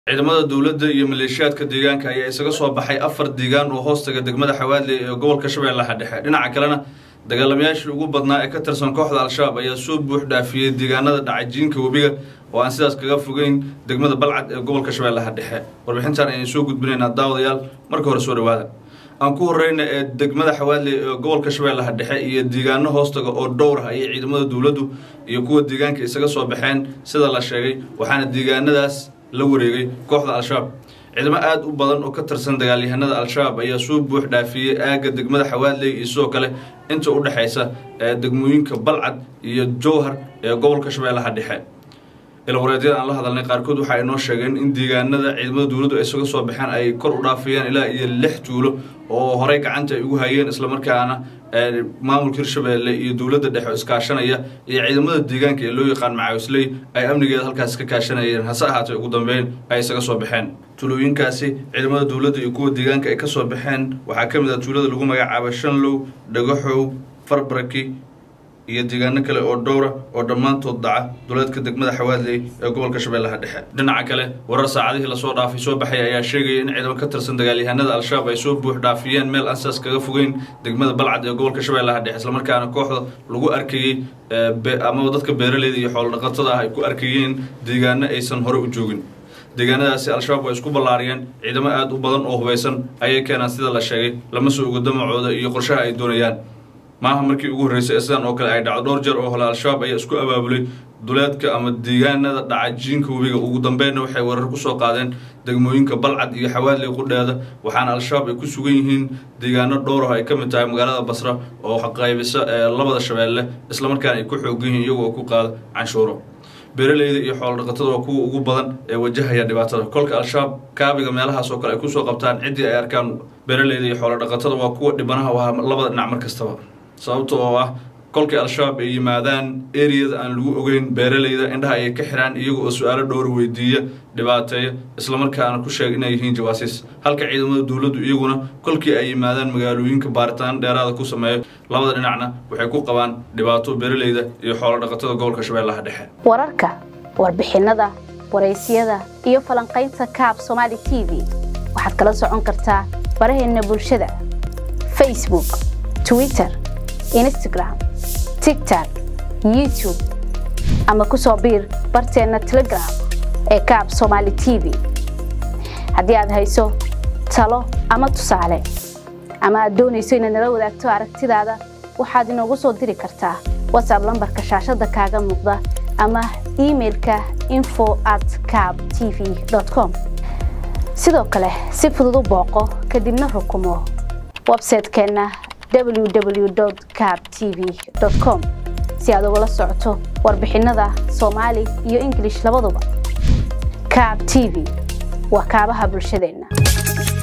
ciidamada dowladda iyo maleeshiyaadka deegaanka ayaa isaga soo baxay afar deegaan oo hoostaga degmada xawaadle ee gobolka shabeellaha dhexe dhinaca kalena dagaalamayaashii ugu badnaa ee ka tirsan kooxda al-shabaab ayaa soo buux dhaafiyey deegaanada dhacajiinka webiga oo aan sidaas kaga fogeyn degmada balcad ee gobolka shabeellaha dhexe warbixintan ayaan soo gudbinaynaa daawadayaal marka hore soo dhawaada aan ku horeyna ee degmada xawaadle ee gobolka shabeellaha dhexe iyo deegaano hoostaga oo dhowr ah ayay ciidamada dowladdu iyo kuwa deegaanka isaga soo baxeen sida la sheegay waxaana deegaanadaas la wareegay kooxda al-shabaab ciidamo aada u badan oo ka tirsan dagaalyahanada al-shabaab ayaa soo buux dhaafiyey aagga degmada xawaadley iyo sidoo kale inta u dhexaysa ee degmooyinka balcad iyo jowhar ee gobolka shabeellaha dhexe ilwareedyada aan la hadalnay qaarkood waxa ay noo sheegeen in deegaanada ciidamada dowladdu ay isaga soo baxeen ay kor u dhaafayaan ilaa iyo lix tuulo oo horey gacanta ay ugu hayeen islamarkaana maamulka hirshabeelle iyo dowladda dhexe iskaashanaya iyo ciidamada deegaanka ee loo yaqaan macaawisley ay amnigeeda halkaas ka kaashanayeen hase ahaatee ugu dambeyn ay isaga soo baxeen tuulooyinkaasi ciidamada dowladda iyo kuwa deegaanka ay ka soo baxeen waxaa ka mid ah tuulada lagu magacaaba shanlow dhagaxow farbaraki iyo deegaano kale oo dhowra oo dhammaantood daca duleedka degmada xawaadley ee gobolka shabeellaha dhexe dhinaca kale warar saacadihii lasoo dhaafay soo baxay ayaa sheegaya in ciidamo ka tirsan dagaalyahanada al-shabaab ay soo buux dhaafiyeen meel aan sidaas kaga fogeyn degmada balcad ee gobolka shabeellaha dhexe islamarkaana kooxda lagu arkayey amaba dadka beeraleyda iyo xoolodhaqatada ah ay ku arkayeen deegaano aysan hore u joogin deegaanadaasi al-shabaab way isku ballaariyeen ciidamo aada u badan oo hubaysan ayay keenaan sida la sheegay lama soo ogo damacooda iyo qorshaha ay doonayaan maaha markii ugu horreysay ee sidan oo kale ay dhacdo dhowr jeer oo hole al-shabaab ayaa isku abaabulay duleedka ama deegaanada dhacajiinka webiga ugu dambeynna waxay weerar ku soo qaadeen degmooyinka balcad iyo xawaadley qudheeda waxaana al-shabaab ay ku sugan yihiin deegaano dhowr ah ay ka mid tahay magaalada basra oo qaybisa ee labada shabeelle islamarkaana ay ku xoogan yihiin iyagoo ku qaada canshuuro beeraleyda iyo xoolodhaqatada waa kuwa ugu badan ee wajahaya dhibaatada kolka al-shabaab kaabiga meelahaas oo kale ay kusoo qabtaan ciddii ay arkaan beeraleyda iyo xoolodhaqatada waa kuwa dhibanaha waa labada dhinac mar kastaba sababta oo ah kolkii al-shabaab ay yimaadaan eriyada aan lagu ogeyn beeraleyda indhaha ayay ka xiraan iyaga oo su-aalo dhowra weydiiya dhibaateeya islamarkaana ku sheega inay yihiin jawaasiis halka ciidamada dowladdu iyaguna kolkii ay yimaadaan magaalooyinka baaritaan dheeraada ku sameeyo labada dhinacna waxay ku qabaan dhibaato beeraleyda iyo xoolodhaqatada gobolka shabeellaha dhexe wararka warbixinada waraysyada iyo falanqaynta kaab somaali t v waxaad kala socon kartaa baraheenna bulshada facebook twitter instagram tigtok youtube ama ku soo biir barteenna telegram ee kaab somaali t v haddii aad hayso talo ama tusaale ama aad doonayso inaad nala wadaagto aragtidaada waxaad inoogu soo diri kartaa watsab lambarka shaashadda kaaga muuqda ama imailka info at cab t v com sidoo kale si fudud u booqo kadibna rukumo websaytekeenna www cab t v com si aad ugala socoto warbixinada soomaali iyo ingilish labaduba cab t v waa kaabaha bulshadeenna